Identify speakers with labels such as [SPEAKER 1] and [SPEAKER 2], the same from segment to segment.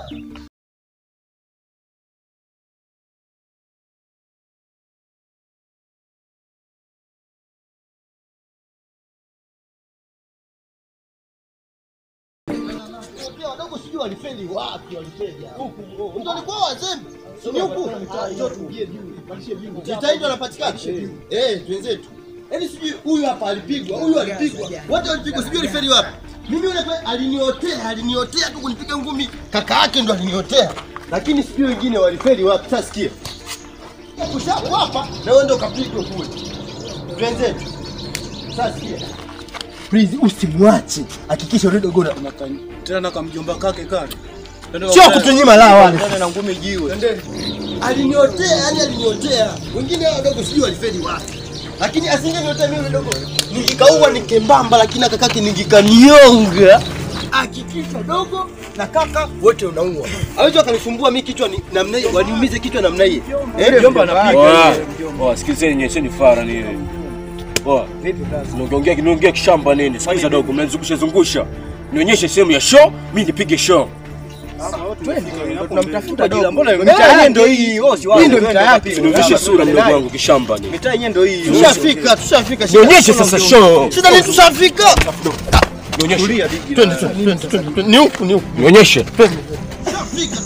[SPEAKER 1] Pia wadogo sijui walifeli wapi, walifeli huku. Ndio walikuwa wazembe. Ni huku. Jitahidi wanapatikana. Eh, wenzetu. Yaani sijui huyu hapa alipigwa, huyu alipigwa. Wote walipigwa, sijui walifeli wapi. Mimi yule pale aliniotea, aliniotea tu kunipiga ngumi. Kaka yake ndo aliniotea. Lakini sijui wengine walifeli wapi. Sasa sikia. Kushapo hapa na wewe ndo kapigwa kule. Wenzetu. Sasa sikia. Please usimwache. Hakikisha yule dogo na
[SPEAKER 2] Tena na kamjomba kake kale.
[SPEAKER 1] Sio kutunyima la wale.
[SPEAKER 2] Tena na ngumi jiwe.
[SPEAKER 1] Aliniotea, yani aliniotea. Wengine hao wadogo sijui walifeli wapi. Lakini asingeniotea mimi dogo. Nikikaua nikembamba lakini kakake ningikanyonga. Hakikisha dogo na kaka wote unaua. Hawezi akanisumbua mimi kichwa ni namna hiyo, waniumize kichwa namna hiyo. Eh,
[SPEAKER 2] Mjomba anapiga.
[SPEAKER 3] Oya, oya, sikilizeni nyesheni fara nini. Oya, unaongea kinaongea kishamba nini? Sikiza dogo, mnanizungusha zungusha. Nionyeshe sehemu ya show, mimi nipige show.
[SPEAKER 2] Tunamtafuta dogo. Mbona
[SPEAKER 1] mitaa yenyewe ndio
[SPEAKER 2] hii? Wewe si
[SPEAKER 1] Hii ndio mitaa yake.
[SPEAKER 3] Nionyeshe sura mdogo wangu kishamba nini.
[SPEAKER 2] Mitaa yenyewe ndio hii.
[SPEAKER 1] Tushafika, tushafika.
[SPEAKER 3] Nionyeshe sasa show.
[SPEAKER 1] Shida ni tushafika.
[SPEAKER 3] Nionyeshe.
[SPEAKER 1] Twende, twende, twende, twende. Ni huku, ni huku.
[SPEAKER 3] Nionyeshe.
[SPEAKER 1] Tushafika.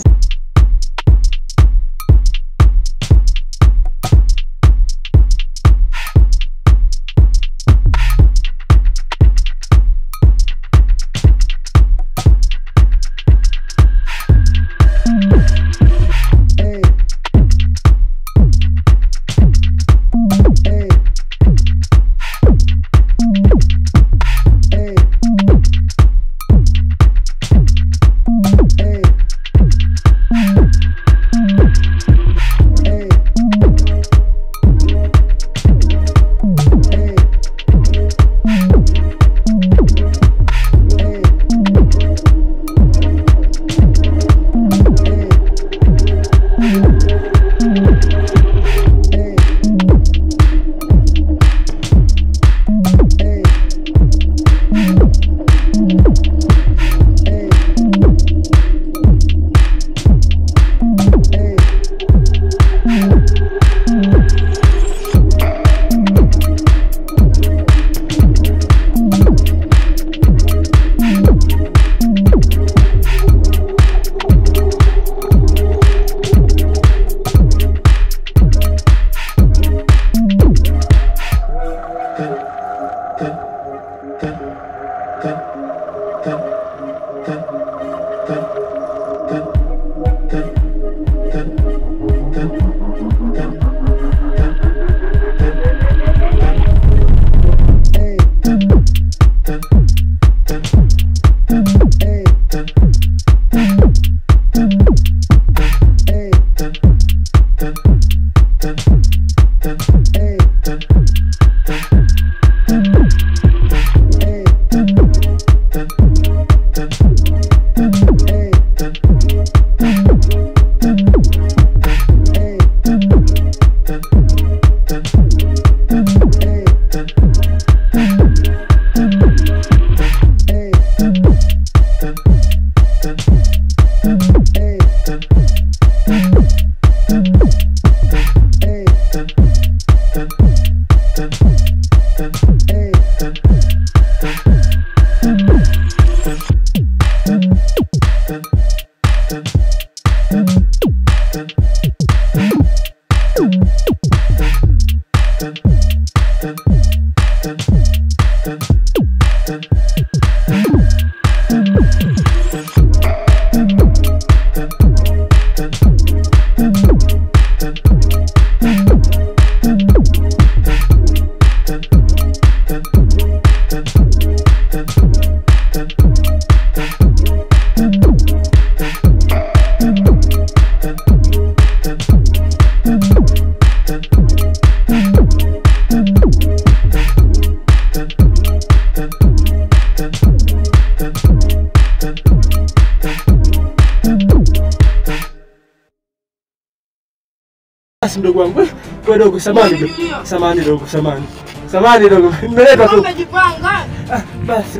[SPEAKER 4] Basi mdogo wangu, wewe dogo, samani dogo, samani dogo, samani, samani dogo, nimeleta tu.
[SPEAKER 5] Umejipanga.
[SPEAKER 4] Ah, Basi basi,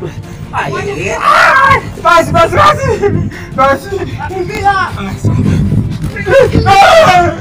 [SPEAKER 4] Basi basi basi. Basi.